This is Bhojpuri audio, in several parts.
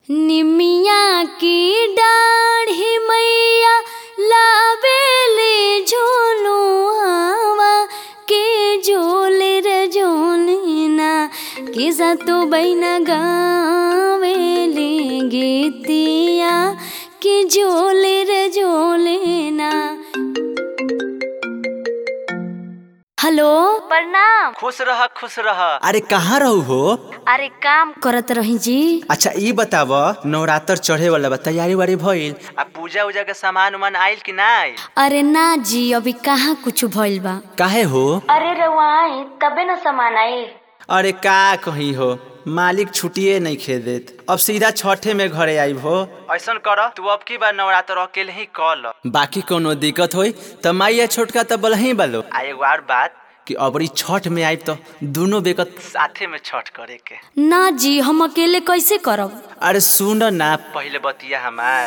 निमिया की डाढ़ी मैया लावेले झोलुआवा के झोले रे झोलना किसा तो बैना गावेले गीतिया के झोले रे झोलेना हेलो प्रणाम खुश रह खुश रह अरे कहाँ रहू हो अरे काम करत रही जी अच्छा ई बताव नवरात्र चढ़े वाला बा तैयारी वारी भइल आ पूजा उजा के सामान उमान आइल कि ना आइल अरे ना जी अभी कहाँ कुछ भइल बा काहे हो अरे रवाई तबे न सामान आई अरे का कही हो मालिक छुट्टिए नहीं खे देत अब सीधा छठे में घरे आइब हो ऐसन कर तू अब की बार नवरात्र अकेले ही कल बाकी कोनो दिक्कत होई त माइया छोटका त बलही बालो आ एगो और बात कि अबरी छठ में आइब तो दोनों बेकत साथे में छठ करे के ना जी हम अकेले कैसे करब अरे सुन ना पहले बतिया हमार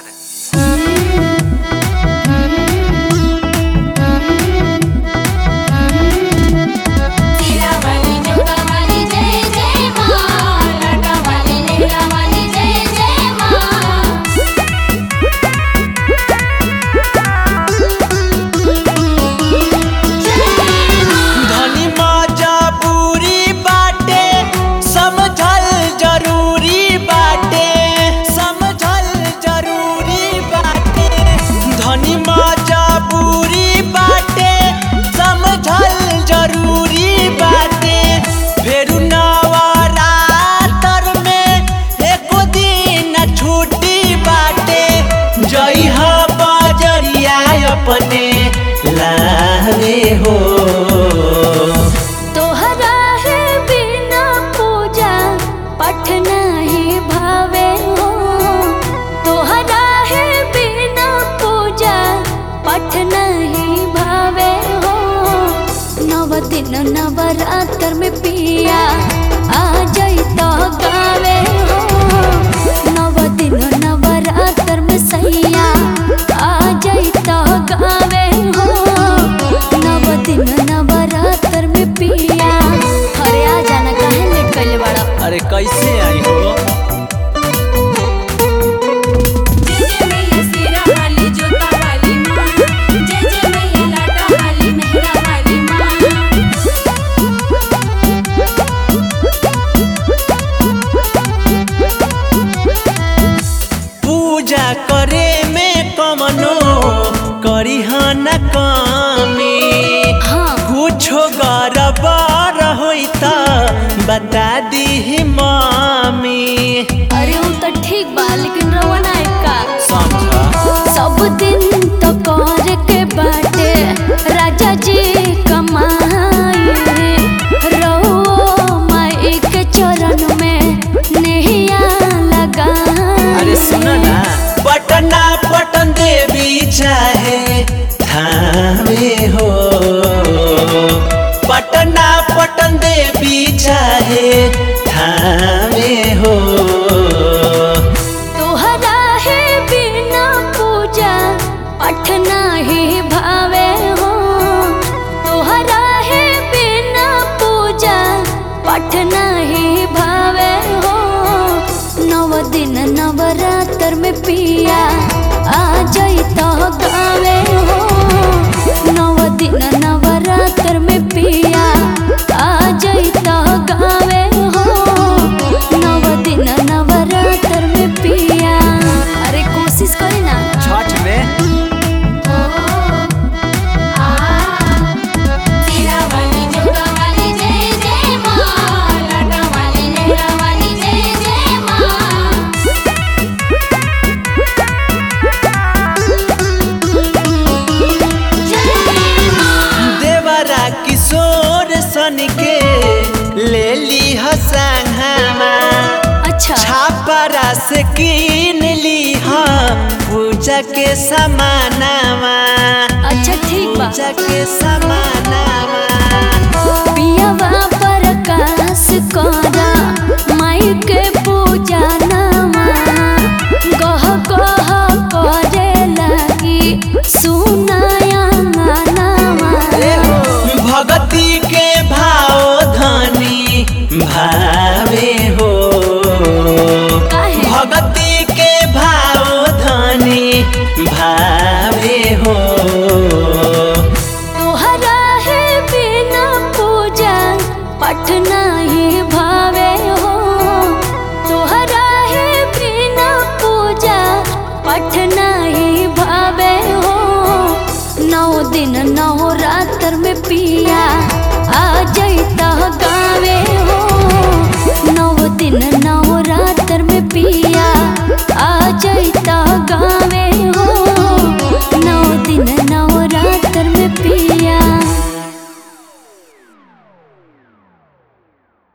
वाली जोगा वाली जय जय माँ लाडा वाली लेला वाली जय जय माँ धनी मजबूरी बाटे समझल जरूरी बाटे समझल जरूरी बाटे धनी मजबूरी बाटे समझल जरूरी बाटे फेरू नवरात्र में एको दिन छुट्टी बाटे जई ह बजरिया अपने लावे हो तोहरा है बिना पूजा पठ नहीं भावे हो तोहरा है बिना पूजा पठ नहीं भावे हो नव दिन नवरात्र में पिया आ जाई तो गावे हो नव दिन नवरात्र में सैया आ जाई तो गावे हो नव दिन नवरात्र में पिया अरे आ जाना काहे लेट कइले बाड़ा अरे कैसे आई हो जय जय मैया सिरा वाली जोगा वाली माँ जय जय मैया लाडा वाली मेहरा वाली माँ पूजा करे में कमनो करी न कमी हाँ कुछो गड़बड़ होई त बता दी मामी अरे वो तो ठीक बा लेकिन रवा ना का समझा सब दिन तो कर के बाटे राजा जी कमाई रहो माई के चरण में नैया लगा अरे सुन ना पटना पटन देवी चाहे थामे हो पटना पटन देवी चाहे थामे हो तोहरा है बिना पूजा पठ नहीं भावे हो तोहरा है बिना पूजा पठ नहीं भावे हो नव दिन नवरात्र में पिया आ जाई तो गावे हो नव दिन नवरात्र में पिया आ जाई तो गावे हो नव दिन नवरात्र में पिया अरे कोशिश करी ना छठ में सिरा वाली जोगा वाली जय जय माँ लाडा वाली लेला वाली जय जय माँ जय माँ देवरा किशोर सन के ले ली हसंगमा अच्छा छापरा से कीन ली पूजा के समानामा अच्छा ठीक बा पूजा के समानामा पियावा प्रकाश करा माई के पूजा नामा गह गह करे लगी सुनाया नामा भगती के भाव धनी भावे हो काहे? भगती दिन नौ रात्र में पिया आ जैता गावे हो नौ दिन